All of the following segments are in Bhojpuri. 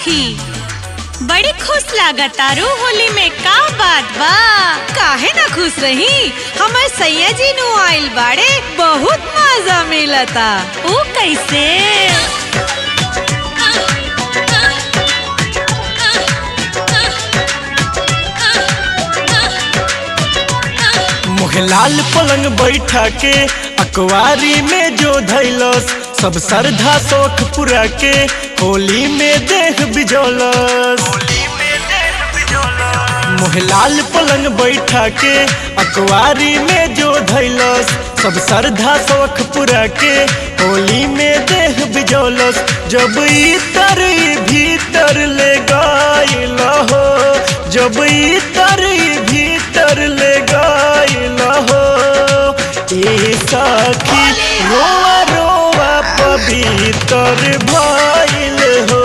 सखी बड़ी खुश लागतारू होली में का बात बा काहे ना खुश रही हमर सैया जी नु आइल बाड़े बहुत मजा मिलता ऊ कैसे मोहलाल पलंग बैठा के अकवारी में जो धैलस सब श्रद्धा शौक पूरा के होली में देह बिजौलस मोहलाल पलंग बैठा के अकवारी में जो धैलस सब श्रद्धा शौक पूरा के होली में देह बिजौलस जब इतर भीतर ले गइल हो जब इतर भीतर ले गइल हो ए सखी रोआ रोआ पवित्र भइल हो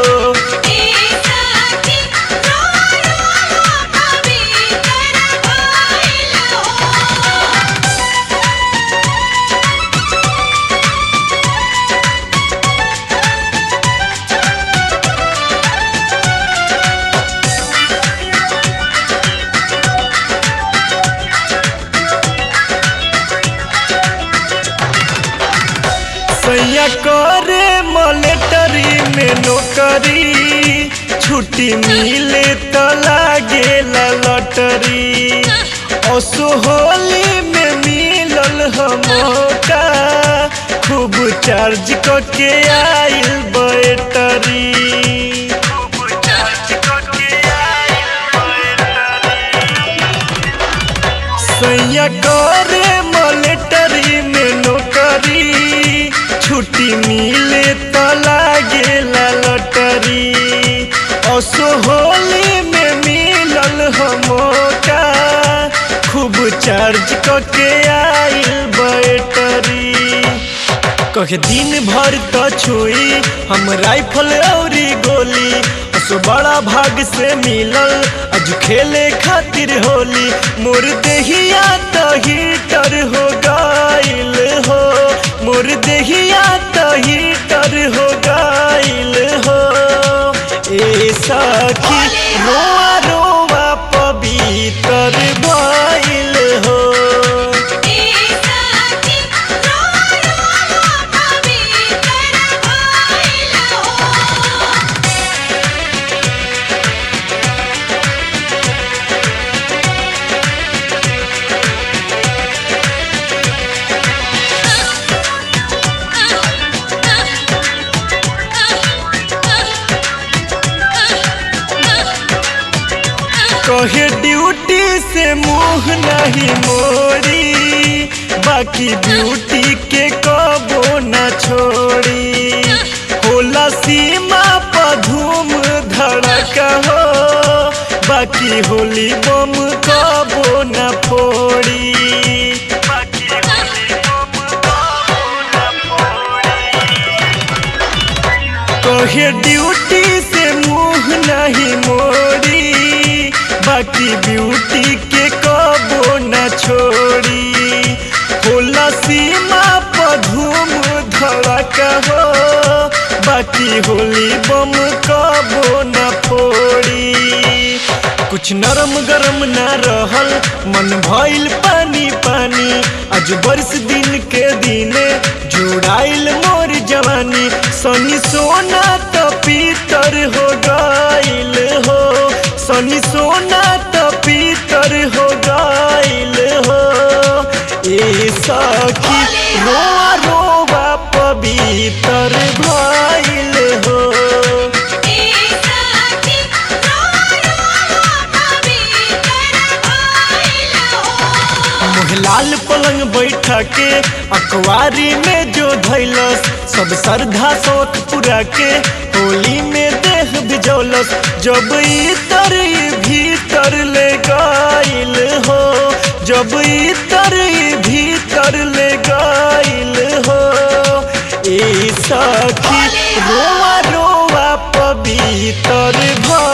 सैया करे मलेटरी में नौकरी छुट्टी मिले तो लागे लटरी असो होली में मिलल हमका खूब चार्ज करके आइल बैटरी सैया करे मलेटरी में नौकरी छुट्टी मिले तो लागे लटरी असो होली में मिलल हमका खूब चार्ज करके आइल बैटरी कहे दिन भर तो छुई हम राइफल औरी गोली असो बड़ा भाग से मिलल अज खेले खातिर होली मोर देहिया तो हीटर हो गइल हो मोर देहिया तो हीटर हो गइल हो ए सखी रोआ रोआ पवित्र भइल हो कहे ड्यूटी से मुंह नहीं मोड़ी बाकी ब्यूटी के कबो न छोड़ी होला सीमा पर धूम धड़का हो बाकी होली बम कबो न फोड़ी कहे ड्यूटी से मुंह नहीं मोड़ी बाकी ब्यूटी के कबो न छोड़ी होला सीमा पर धूम धड़का हो बाकी होली बम कबो न फोड़ी कुछ नरम गरम न रहल मन भइल पानी पानी आज बरस दिन के दिने जुड़ाइल मोर जवानी सनी सोना तो पीतर हो गइल हो सनी सोना तो पीतर हो गइल हो ए सखी रोआ रोआ पवित्र भइल हो मोहलाल पलंग बैठा के अखबारी में जो धैलस सब श्रद्धा शौक पूरा के होली में देह बिजौलस जब इतर भीतर ले गइल हो जब इतर भीतर ले गइल हो ए सखी रोआ रोआ पवित्र भ